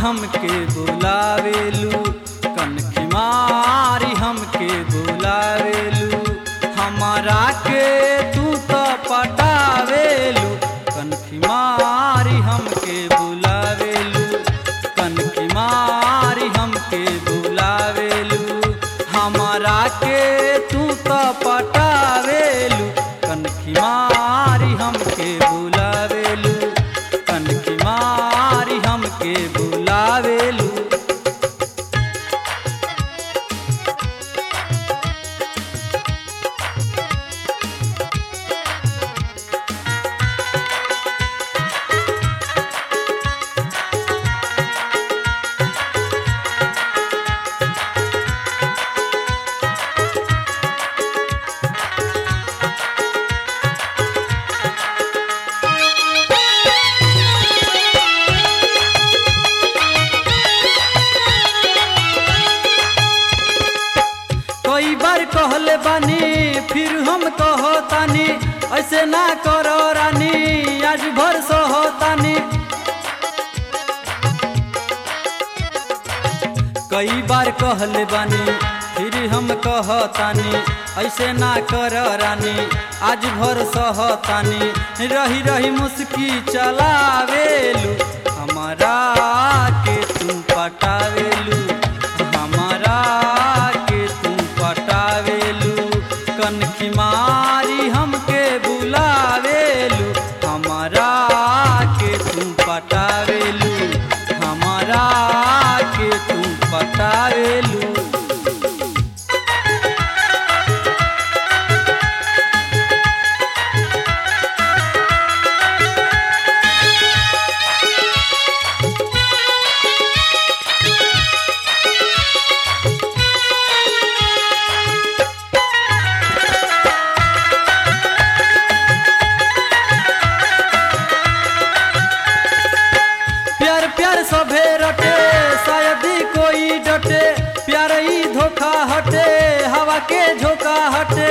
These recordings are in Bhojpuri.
हमके बुलावेलू कनखी मारी हमके बुलावेलू हमारा के तू तो पटावेलू कनखी मारी हमके बुलावेलू कनखी मारी हमके बुलावेलू हमारा के तू तो पटावेलू कनखी मारी हमके बुलावेलू कनखी मारी हमके बुलावेलू कई बार कहले बानी फिर हम कहतानी ऐसे ना करो रानी आज भर सहतानी कई बार कहले बानी फिर हम कहतानी ऐसे ना कर रानी आज भर सहतानी रही रही मुस्की चलावेलू हमारा के तू पटावेलू हमारा के तू पटावेलू कनखी मारी हमके बुलावेलू हमारा के तू पटावेलू हमारा के तू पटावेलू प्यार प्यार सभे रटे शायद ही कोई डटे प्यार ही धोखा हटे हवा के झोंका हटे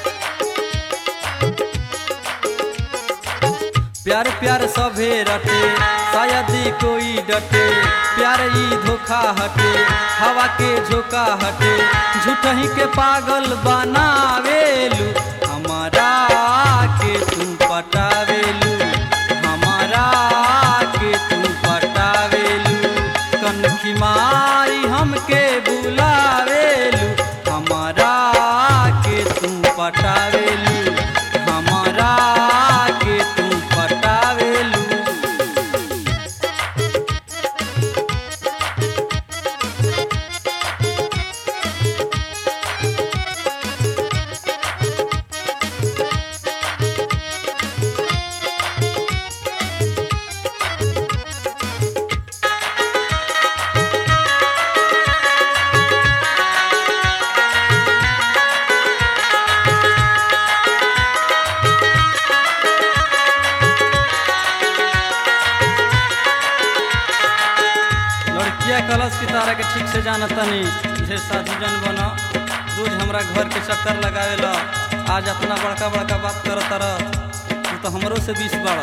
प्यार प्यार सभे रटे शायद ही कोई डटे प्यार ही धोखा हटे हवा के झोंका हटे झूठ ही के पागल बनावेलू हमारा के तू पटावेलू हमारा के तू पटावेलू कनखी मारी हमके बुलावेलू हमारा के तू पटावेलू हमारा के तू पटावेलू लड़किया कलश की तारा के ठीक से जाना तनी ढेर साधु जन बना रोज हमरा घर के चक्कर लगावे ला आज अपना बड़का बड़का बात कर तारा तू तो हमरो से बीस बाड़ा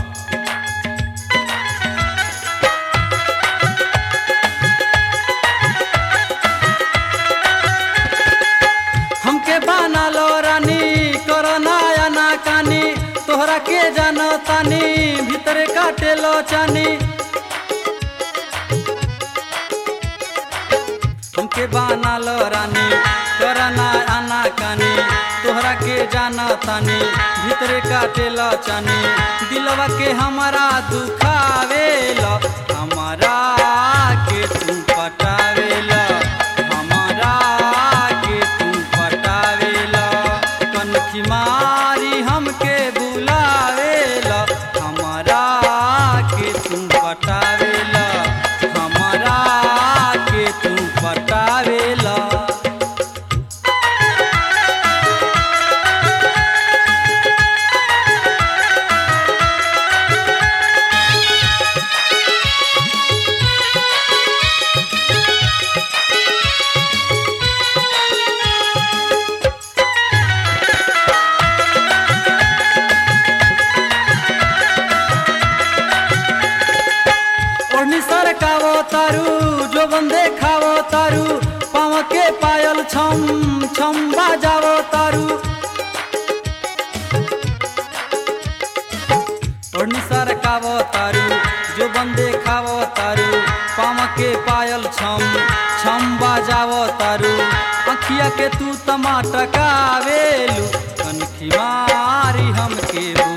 हमके बाना लो रानी करना या ना कानी तोहरा के जानो तानी भीतर काटे लो चानी हमके बाना लो रानी करना आना कानी तोहरा के जाना तानी भीतरे काटे लो चानी दिलवा के हमारा दुखावे लो हमारा के तू पटावे लो हमारा के तू पटावे लो कनखी मारी हमके बुलावे लो हमारा के तू पटावे लो हमारा के तू पटावे लो ओढ़नी सरकावो तारू जो बंदे खावो तारू पाँव के पायल छम छम बाजावो तारू ओढ़नी सरकावो तारू जो बंदे खावो तारू पाँव के पायल छम छम बाजावो तारू अखिया के तू टमाटकावेलू कनखी मारी हमके